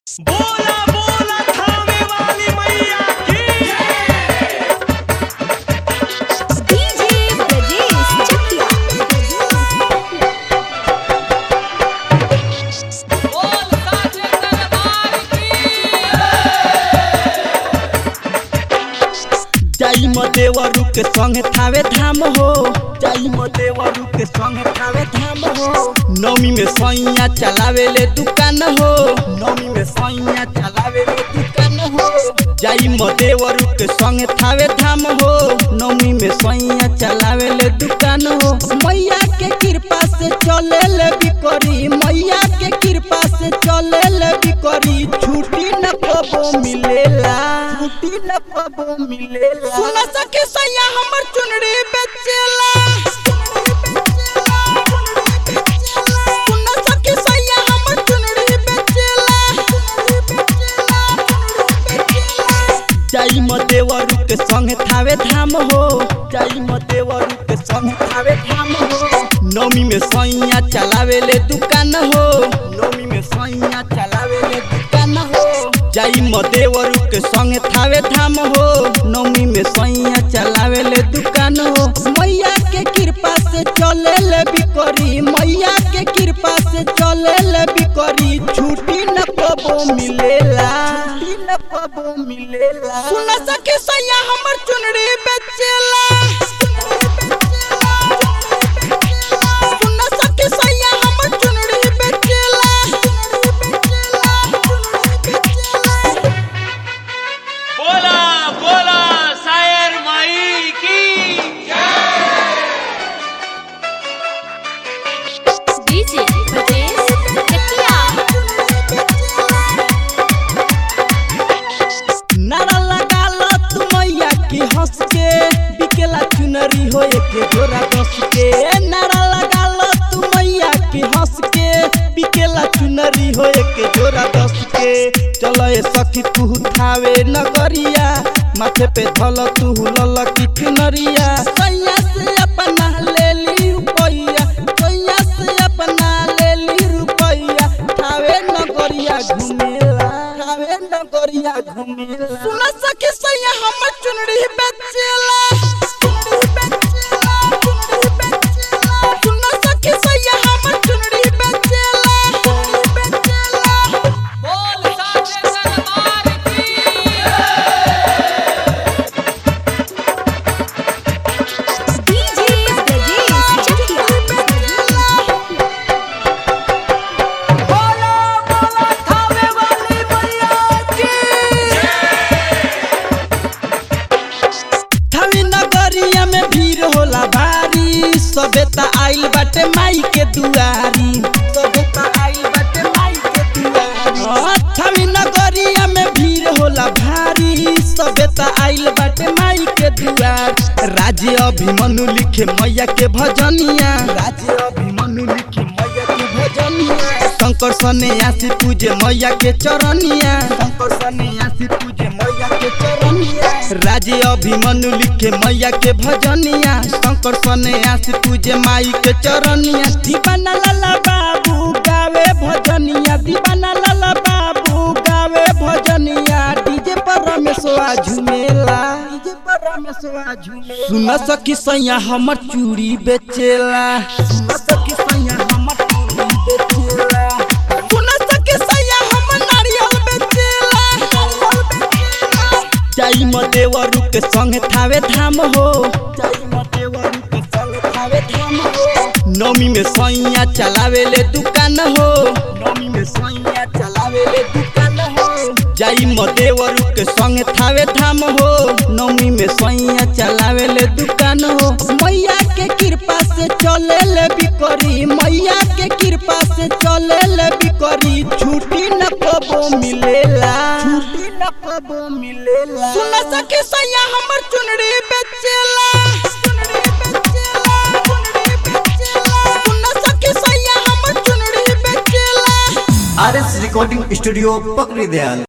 बोला बोला थामे वाली मैया की डीजे ब्रजेश चकिया जाई देवरू के संग थावे धाम हो जाई देवरू के संग थावे धाम हो नौमी में सैया चलावे ले दुकान हो नौमी में सैया चलावे ले दुकान हो जाई देवरू के संग थावे धाम हो नौमी में सैया चलावे ले दुकान हो मैया के कृपा से चले ले बिकरी मैया के कृपा से चले ले बिकरी छुट्टी न कबो मिलेला छुट्टी न कबो मिलेला सुन सके सैया हमर चुनरी बेचेला सुन सके सैया हमर चुनरी बेचेला जाई देवरू के संग थावे धाम हो जाई देवरू के संग थावे धाम हो नौमी में सैया चलावे ले दुकान हो नौमी में सैया चलावे ले दुकान हो जाई देवरू के संग थावे धाम हो नौमी में सैया चलावे ले दुकान हो मैया के कृपा से चले ले बिकरी मैया के कृपा से चले ले बिकरी छुट्टी न कबो मिलेला छुट्टी न कबो मिलेला सुन सके सैया हमर चुनरी बेचेला सुन सके सैया हमर चुनरी बेचेला बोला बोला शायर माई की डीजे ब्रजेश चकिया नारा लगा लो तू मैया की हंस के बिकेला चुनरी हो एक जोरा दस के नारा लगा लो तू मैया की हंस के बिकेला चुनरी हो एक जोरा दस के चलो ए सखी तू थावे नगरिया माथे पे धल तू लल की चुनरिया सैया से अपना ले ली रुपैया सैया से अपना ले ली रुपैया थावे नगरिया घुमेला थावे नगरिया घुमेला सुन सके सैया हमर चुनरी बेचेला चुनरी बेचेला चुनरी बेचेला सुन सके सैया हमर चुनरी बेचेला चुनरी बेचेला बोल साचे दरबार की डीजे ब्रजेश चकिया बोला बोला थावे वाली मैया की थावे नगरिया में भीड़ होला भारी सभ्यता आइल बाटे माई के दुआरी सभ्यता आइल बाटे माई के दुआरी हाँ, थावे नगरिया में भीड़ होला भारी सभ्यता आइल बाटे माई के दुआर राज्य अभिमनु लिखे मैया के भजनिया राज्य अभिमनु लिखे मैया के भजनिया शंकर सन्यासी पूजे मैया के चरनिया शंकर सन्यासी पूजे मैया के चरनिया राजे अभिमनु लिखे मैया के भजनिया शंकर सन्यासी पूजे माई के चरनिया दीवाना लाला बाबू गावे भजनिया दीवाना लाला बाबू गावे भजनिया डीजे पर रमेशवा झुमेला डीजे पर रमेशवा झुमेला सुन सकी सैया हमर चूड़ी बेचेला सुन सकी सैया हमर चूड़ी बेचेला सुन सकी सैया हमर नारियल बेचेला जाई देवरू के संग थावे धाम हो जाई देवरू के संग थावे धाम हो नौमी में सैया चलावे ले दुकान हो नौमी में सैया चलावे ले दुकान हो जाई देवरू के संग थावे धाम हो नौमी में सैया चलावे ले दुकान हो मैया के कृपा से चले ले बिकरी मैया के कृपा से चले ले बिकरी छुट्टी न कबो मिलेला छुट्टी न कबो मिलेला सुन सके सैया हमर चुनरी बेचेला चुनरी बेचेला चुनरी बेचेला सुन सके सैया हमर चुनरी बेचेला आर एस रिकॉर्डिंग स्टूडियो पकड़ी दयाल